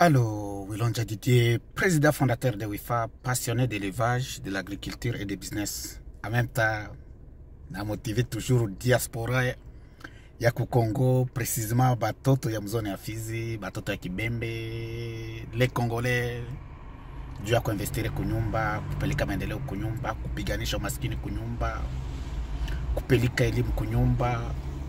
Alors, Wilonja Didier, président fondateur de WIFA, passionné d'élevage, de l'agriculture et du business. En même temps, na motivé toujours diaspora ya kukongo précisément batoto ya mzone ya Fizi, batoto ya Kibembe, les Congolais juu ya kuinvestire kunyumba, kupeleka maendeleo kunyumba, kupiganisha umaskini kunyumba, kupeleka elimu kunyumba,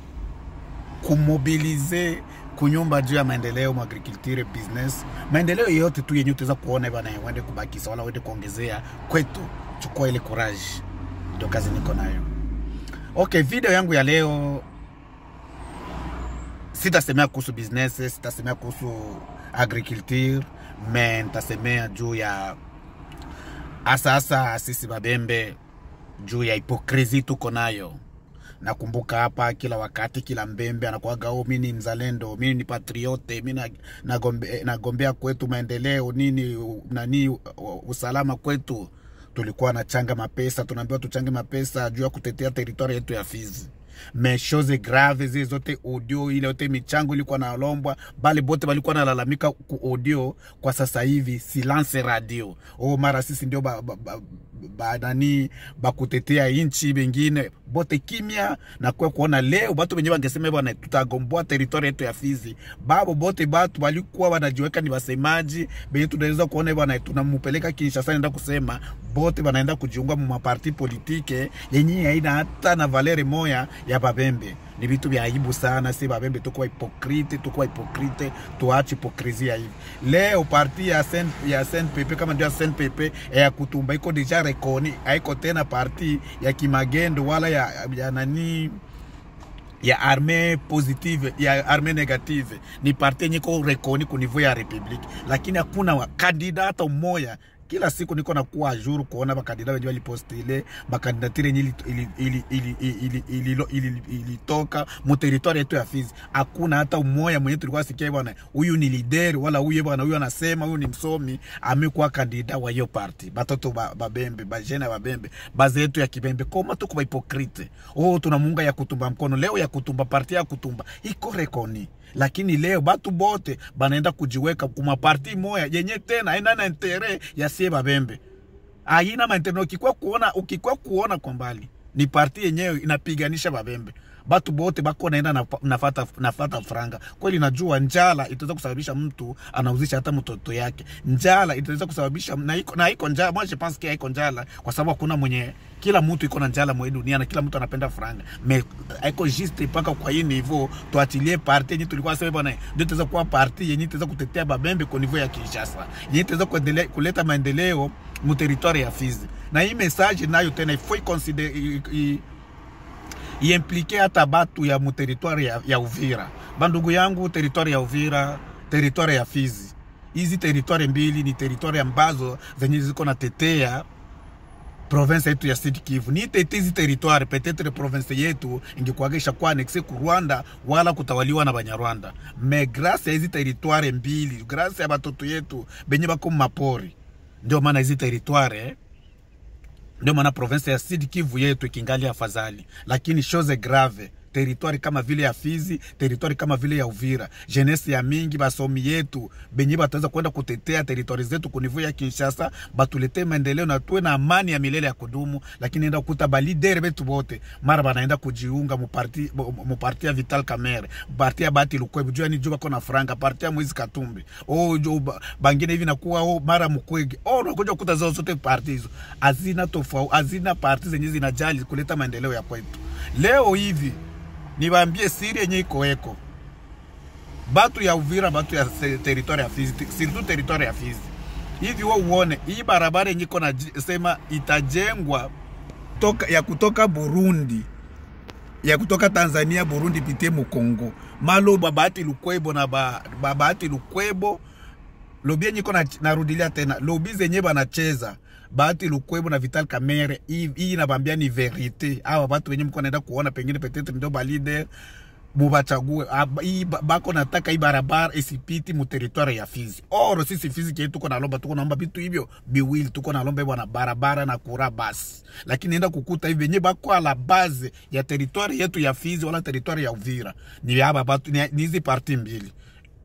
kumobilize kunyumba juu ya maendeleo mu agriculture business, maendeleo yote tu yenye utaweza kuona bana, wende kubakisa wala wende kuongezea kwetu, chukua ile courage, ndio kazi niko nayo. Okay, video yangu ya leo sitasemea kuhusu business, sitasemea kuhusu agriculture, me nitasemea juu ya hasa hasa sisi Babembe, juu ya hipokrisi tuko nayo. Nakumbuka hapa kila wakati, kila mbembe anakuwaga oh, mi ni mzalendo, mi ni patriote, mi na- nagombe- nagombea kwetu maendeleo nini u- nani u- usalama kwetu. Tulikuwa na changa mapesa, tunaambiwa tuchange mapesa juu ya kutetea teritori yetu ya Fizi me chose grave zile zote audio ile yote michango ilikuwa nalombwa, bali bote balikuwa nalalamika ku audio. Kwa sasa hivi silence radio, oh, mara sisi ndio ba, ba, ba, ba, nani bakutetea inchi bengine bote kimya na kwa kuona leo batu benye bangesema bwana tutagomboa teritori yetu ya Fizi, babo bote batu balikuwa wanajiweka ni wasemaji benye tunaweza kuona bwana tunamupeleka Kinshasa, naenda kusema bote banaenda kujiunga mu maparti politike yenye haina hata na valeri moya ya Babembe. Ni vitu vya aibu sana, si Babembe tukuwa hipokrite, tukuwa hipokrite, tuache hipokrizia hivi. Leo parti ya Sen, ya SNPP kama ndio ya SNPP ya kutumba iko deja rekoni, haiko tena parti ya kimagendo wala ya, ya nani ya arme positive ya arme negative ni parti yenye iko rekoni ku niveau ya republique, lakini hakuna wa- kandida hata mmoja. Kila siku niko nakuwa ajuru kuona bakandida wenye walipostile makandidatire yenye ili- ili- ili- ili- ili- ili- ili- ilitoka mu territoire yetu ya Fizi. Hakuna hata mmoja mwenye tulikuwa sikia bwana, huyu ni leader wala huyu bwana, huyu anasema huyu ni msomi, amekuwa kandida wa hiyo parti. Batoto ba- babembe bajene ya babembe baze yetu ya kibembe koma tuko bahipokrite. Oh, tunamunga ya kutumba mkono leo ya kutumba parti ya kutumba iko rekoni lakini leo batu bote banaenda kujiweka kuma parti moya yenye tena aina na intere ya sie babembe aina maentere. Ukikwa kuona, ukikwa kuona kwa mbali ni parti yenyewe inapiganisha babembe batu bote bako naenda na- nafata, nafata franga kweli. Najua njala itaweza kusababisha mtu anauzisha hata mtoto yake. Njala itaweza kusababisha na iko, na iko njala. Moi je pense que haiko njala kwa sababu hakuna mwenye, kila mtu iko na njala mwe dunia na kila mtu anapenda franga, me haiko juste mpaka kwa hii niveau tuachilie parti yenye tulikuwa sema bwana, ndio itaweza kuwa parti yenye itaweza kutetea babembe kwa niveau ya Kinshasa, yenye itaweza kuendelea kuleta maendeleo mu territoire ya Fizi. Na hii message nayo tena ifo iconsider i- i- iimplike hata batu ya muteritware ya, ya Uvira. Bandugu yangu, teritware ya Uvira, teritware ya Fizi, hizi teritware mbili ni teritware ambazo zenye ziko natetea province yetu ya Sud Kivu. Ni tete hizi teritware, petetre province yetu ingekuwaga ishakuwa anexe ku Rwanda wala kutawaliwa na Banyarwanda. Me grâce ya hizi teritware mbili, grâce ya batoto yetu benye bako mu mapori, ndio maana hizi teritware eh, ndio maana province ya Sud Kivu yetu ikingali afadhali, lakini chose grave teritwari kama vile ya Fizi, teritwari kama vile ya Uvira, jeunesse ya mingi basomi yetu benye bataweza kwenda kutetea teritwari zetu kunivu ya Kinshasa, batuletee maendeleo na tuwe na amani ya milele ya kudumu. Lakini enda kukuta balidere betu bote mara banaenda kujiunga muparti muparti ya Vital Kamerhe, parti ya Bati Lukwebu, jua ni jua bako na franga, parti ya Moise Katumbi oh, jo, ba- bangine hivi nakuwa oh, mara Mukwege oh, unakuja kukuta zao zote parti hizo hazina tofauti, hazina parti zenye zinajali kuleta maendeleo ya kwetu. Leo hivi niwaambie siri yenye iko eko batu ya Uvira, batu ya se- territoire ya Fizi, surtout territoire ya Fizi hivi, wo uone hii barabara yenye iko na sema itajengwa toka, ya kutoka Burundi ya kutoka Tanzania Burundi pitie Mukongo maloba Bahati Lukwebo na ba, ba Bahati Lukwebo lobi yenye iko na- narudilia tena lobi zenye banacheza Bahati Lukwebo na Vital Kamerhe, hii hii nabambia ni verite. Hawa watu wenye mko naenda kuona pengine petetre ndio balide mubachague Ab- hii ba- bako nataka hii barabara isipiti mu territoire ya Fizi. Oro sisi Fizi kile tuko nalomba, tuko naomba vitu hivyo biwili, tuko nalomba bwana barabara na kura basi, lakini enda kukuta hivi yenye bako ala base ya territoire yetu ya Fizi wala territoire ya Uvira ni haba batu ni ni hizi parti mbili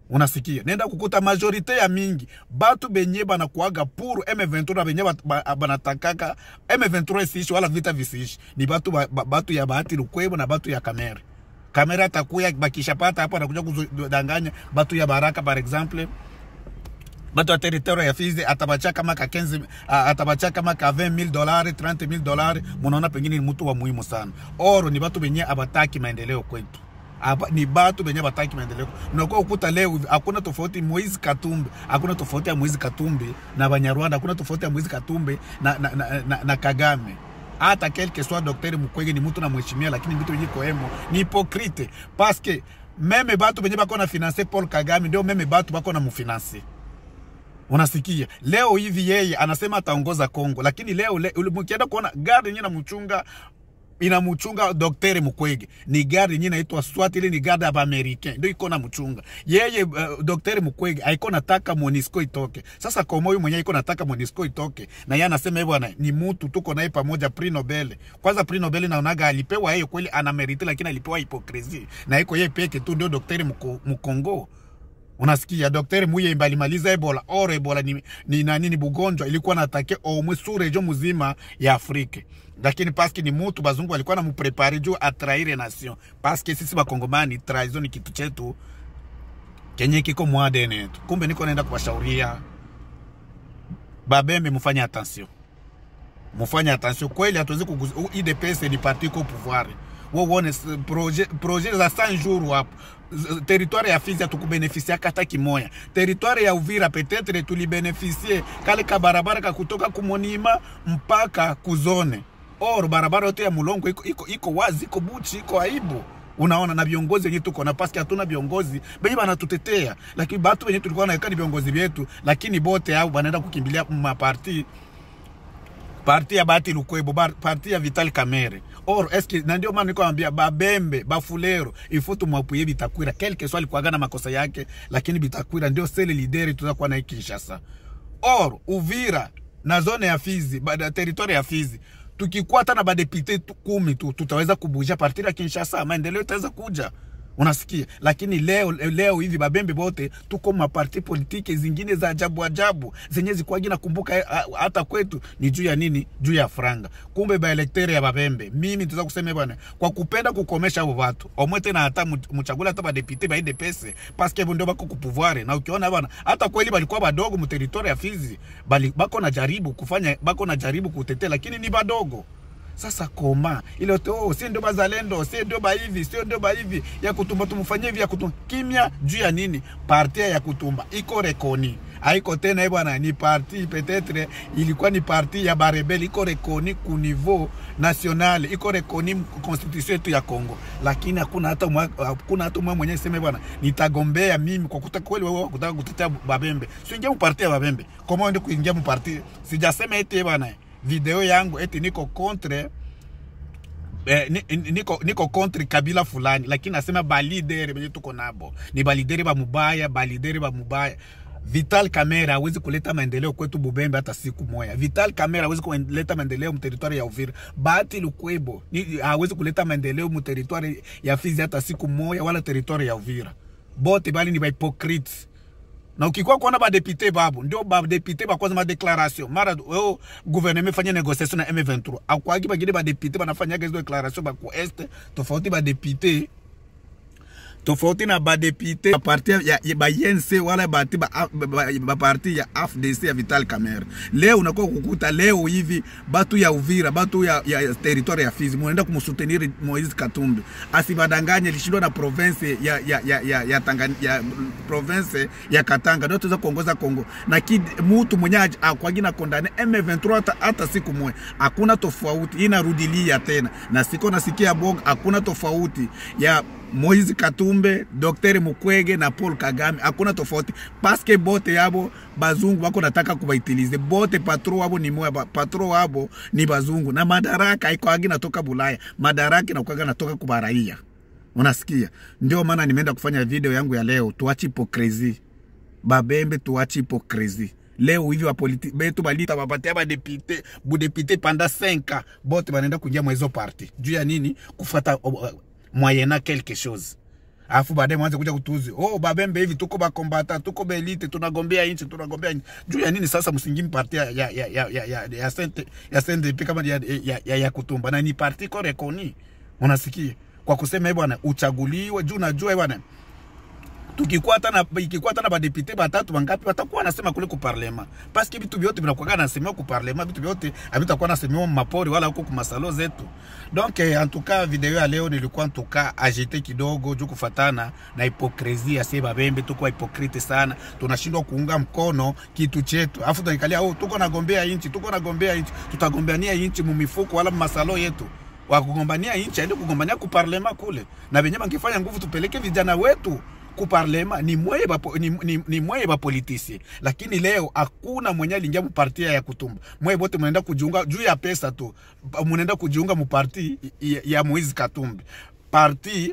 unasikia nenda kukuta majorite ya mingi batu benye banakuaga puru M23 benye bat- ba- banatakaka M23 isiishi wala vita visiishi ni batu, ba, ba, batu ya bahati lukwebo na batu ya kamere kamera atakuya bakishapata hapo anakuja kudanganya batu ya baraka par exemple batu ya territoire ya Fizi atabacha kama ka 15 ah, atabacha kama ka 20000 dolari 30000 dolari, munaona pengine ni mtu wa muhimu sana. Oro ni batu benye abataki maendeleo kwetu. Aba, ni batu benye bataki maendeleo. Unakuwa ukuta leo hivi, hakuna tofauti Moise Katumbi, hakuna tofauti ya Moise Katumbi na Banyarwanda, hakuna tofauti ya Moise Katumbi na, na, na, na, na Kagame hata quelque soit docteur Mukwege ni mtu namheshimia, lakini vitu vyenye koemo ni hypocrite parce que meme batu benye bako na finance Paul Kagame ndio meme batu bako na mufinance unasikia leo hivi yeye anasema ataongoza Kongo, lakini leo le, ule- mkienda kuona gari yenyewe namchunga inamchunga Daktari Mukwege ni gari yenyewe inaitwa SWAT, ile ni gari ya Americain ndio iko na mchunga yeye. Uh, Daktari Mukwege haiko nataka Monisco itoke. Sasa komo huyu mwenyewe iko nataka Monisco itoke, na yeye anasema hivyo, bwana ni mtu tuko naye pamoja Prix Nobel. Kwanza Prix Nobel naonaga alipewa yeye kweli, ana merite, lakini alipewa hipokrisi na iko yeye peke tu ndio daktari mko- mkongo unasikia daktari muye balimaliza ebola or ebola ni, ni nani ni bugonjwa ilikuwa natake omwe su region muzima ya Afrika lakini paske ni mutu bazungu walikuwa na muprepare juu atraire nation paske sisi bakongomani trahison ni kitu chetu kenye kiko mwadene yetu kumbe niko naenda kuwashauria babembe mufanye attention mufanye attention kweli hatuwezi kuguza IDPS ni parti ko pouvoir wo uone s- projet projet za 100 jours hapo Z- territoire ya Fizi hatukubenefisia hata kimoya. Territoire ya Uvira petetre tulibenefisie kale ka barabara ka kutoka kumonima mpaka kuzone or barabara yote ya Mulongo iko, iko, iko wazi iko buchi iko aibu unaona na viongozi wenyewe tuko na paski hatuna viongozi benye banatutetea, lakini batu wenyewe tulikuwa naeka ni viongozi vyetu, lakini bote au banaenda kukimbilia maparti parti ya Bahati Lukwebo, bar- parti ya Vital Kamerhe or eske, na ndio maana niko naambia Babembe, Bafulero ifo tumwapuye Bitakwira quelque soit alikuwaga na makosa yake, lakini Bitakwira ndio sele lideri tutakuwa naye Kinshasa or Uvira na zone ya Fizi, ba- territoire ya Fizi tukikuwa hata na badepite tu- kumi tu tutaweza kubuja partir ya Kinshasa, maendeleo itaweza kuja unasikia lakini leo leo hivi babembe bote tuko maparti politike zingine za ajabu ajabu zenye zikwagi nakumbuka eh, ah, hata kwetu ni juu ya nini juu ya franga kumbe baelektere ya babembe mimi tuza kusema bwana kwa kupenda kukomesha abo watu omwe tena hata mu- muchagula hata badepite baide pese paske bo ndio bako kupouvoir na ukiona bwana hata kweli balikuwa badogo mu territoire ya Fizi bali bako na jaribu kufanya bako na jaribu kutetea lakini ni badogo sasa koma ile yote oh, si ndio bazalendo, si ndio baivi, si ndio baivi ya kutumba, tumfanyie hivi ya kutumba. Kimya juu ya nini? Parti ya kutumba iko rekoni, haiko tena eh bwana, ni parti petetre ilikuwa ni parti ya barebeli, iko rekoni ku niveau national, iko rekoni m- constitution yetu ya Kongo, lakini hakuna hata mwa, hakuna hata mwa mwenyewe sema bwana, nitagombea mimi kwa kutaka kweli wewe kutaka kutetea Babembe, siingia mu parti ya Babembe, kama ndio kuingia mu parti, sijasema eti eh bwana video yangu eti niko contre eh, ni- ni- niko, niko contre kabila fulani lakini nasema balidere benye tuko nabo ni balidere ba mubaya balidere ba mubaya Vital Kamerhe hawezi kuleta maendeleo kwetu Bubembe hata siku moja. Vital Kamerhe hawezi kuleta maendeleo mteritwari ya Uvira. Bahati Lukwebo ni- hawezi kuleta maendeleo mteritwari ya Fizi hata siku moja, wala teritwari ya Uvira. Bote bali ni ba hypocrites na ukikuwa kuona badepute babo ndio badepute bakwanza madeclaration mara o gouvernement fanya négociation na M23 akwaki bagine badepute banafanyaga hizo declaration baku este tofauti badepute tofauti na badepute baparti ya, ya ba INC wala bati ba, ba, ba, ba parti ya AFDC ya Vital Kamerhe. Leo unakuwa kukuta leo hivi batu ya Uvira batu ya, ya, ya territoire ya Fizi munaenda kumsutenir Moise Katumbi asibadanganye, lishindwa na province ya, ya, ya, ya, ya, Tangani, ya province ya Katanga ndio tuweza kuongoza Kongo na kid, mutu mwenye aj- akwagi na kondane M23 hata, hata siku moja, hakuna tofauti, inarudilia tena na siko nasikia bongo, hakuna tofauti ya Moise Katumbe, Dr. Mukwege na Paul Kagame, hakuna tofauti paske bote yabo bazungu bako nataka kubaitilize bote, patro wabo ni moya, ba- patro wabo ni bazungu na madaraka iko agi natoka Bulaya, madaraka inakuwaga natoka kubaraia. Unasikia? Ndio maana nimeenda kufanya video yangu ya leo, tuachi hipokrezi babembe, tuachi hipokrezi leo hivi wapoliti betu balita bapatia badepite budepite panda 5 ans bote banaenda kuingia mwezo parti juu ya nini? Kufata uh, moyena quelque chose alafu baadaye mwanze kuja kutuzi oh babembe hivi tuko bakombata tuko belite tunagombea nchi tunagombea nchi juu ya nini sasa msingimi parti ya ya ya ya ya ya ya sente ya CNDP kama ya ya, ya, ya kutumba na ni parti ko rekoni unasikia kwa kusema bwana uchaguliwe juu najua bwana tukikuwa hata na ikikuwa hata na badepite batatu bangapi watakuwa nasema kule ku parlement parce que vitu vyote vinakuwa nasemewa ku parlement vitu vyote havitakuwa nasemewa mapori wala huko kumasalo zetu donc eh, en tout cas video ya leo nilikuwa en tout cas agite kidogo juu kufatana na hipokresia sie babembe tuko hipokrite sana tunashindwa kuunga mkono kitu chetu afu tunaikalia oh tuko nagombea inchi tuko nagombea inchi tutagombeania inchi mumifuko wala masalo yetu wakugombania inchi aende kugombania ku parlement kule na benye bangefanya nguvu tupeleke vijana wetu kuparlema ni mweye ba, ni, ni, ni mweye bapolitisie lakini leo hakuna mwenye aliingia muparti ya kutumba mweye bote mnaenda kujiunga juu ya pesa tu mnaenda kujiunga muparti ya, ya Moise Katumbi parti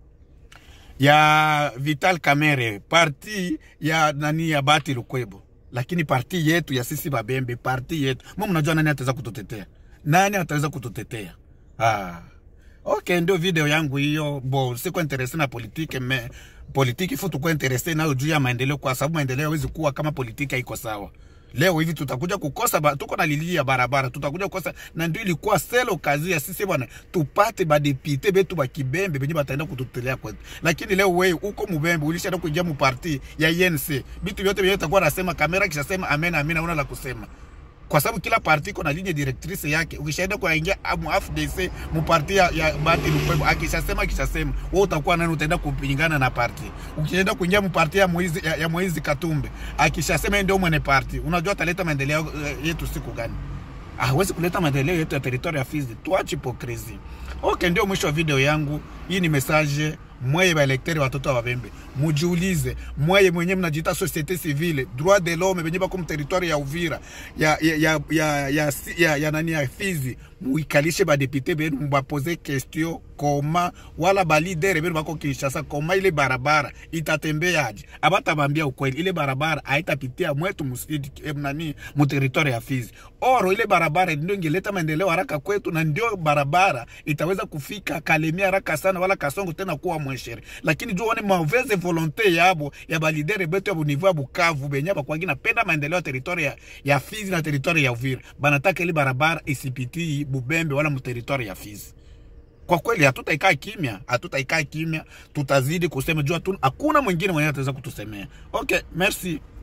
ya Vital Kamerhe parti ya nani ya Bati Lukwebo lakini parti yetu ya sisi babembe parti yetu mwa mnajua nani ataweza kututetea nani ataweza kututetea ah. Okay, ndio video yangu hiyo. Bo, siko interese na politike me politiki fu tuko interese nayo juu ya maendeleo, kwa sababu maendeleo hawezi kuwa kama politiki haiko sawa. Leo hivi tutakuja kukosa ba, tuko na lilia barabara, tutakuja kukosa, na ndio ilikuwa selo kazi ya sisi bwana, tupate badepite betu bakibembe benye bataenda kututelea kwetu. Lakini leo wewe uko mubembe, ulishaenda kuingia mu parti ya INC, bitu vyote vyenye utakuwa nasema, kamera kisha sema amen amen, una la kusema kwa sababu kila parti iko na ligne directrice yake. Ukishaenda kuingia mu AFDC mu parti ya, ya Bati Lukwebo, akishasema akishasema, wewe utakuwa nani? Utaenda kupingana na parti. Ukienda kuingia mu parti ya Moizi ya, ya Moizi Katumbe, akishasema ndio mwenye parti, unajua ataleta maendeleo uh, yetu siku gani? hawezi kuleta maendeleo yetu ya teritoria ya Fizi. Tuache hipokrisi. Okay, ndio mwisho wa video yangu. Hii ni message mweye baelekteri watoto wa Babembe, mujiulize mweye mwenye mnajiita societe civile droit de l'homme benye bako mteritoire ya Uvira ya ya ya ya, ya, ya, ya nani ya Fizi, muikalishe badepute benu mubapoze question koma wala balidere benu bako Kinshasa, koma ile barabara itatembeaje? Abatabambia ukweli, ile barabara haitapitia mwetu musidi nani muteritoire ya Fizi. Oro ile barabara ndio ingeleta maendeleo haraka kwetu, na ndio barabara itaweza kufika Kalemie haraka sana, wala Kasongo tena kuwa mweshere. Lakini jua one mauvaise volonté yabo ya balidere betu ya bunivu ya Bukavu benye bakwangi napenda maendeleo ya territoire ya, ya Fizi na territoire ya Uvira, banataka ile barabara isipitii Bubembe wala muteritoire ya Fizi. Kwa kweli hatutaikaa kimya, hatutaikaa kimya, tutazidi kusema jua tu, hakuna mwingine mwenye ataweza kutusemea. Okay, merci.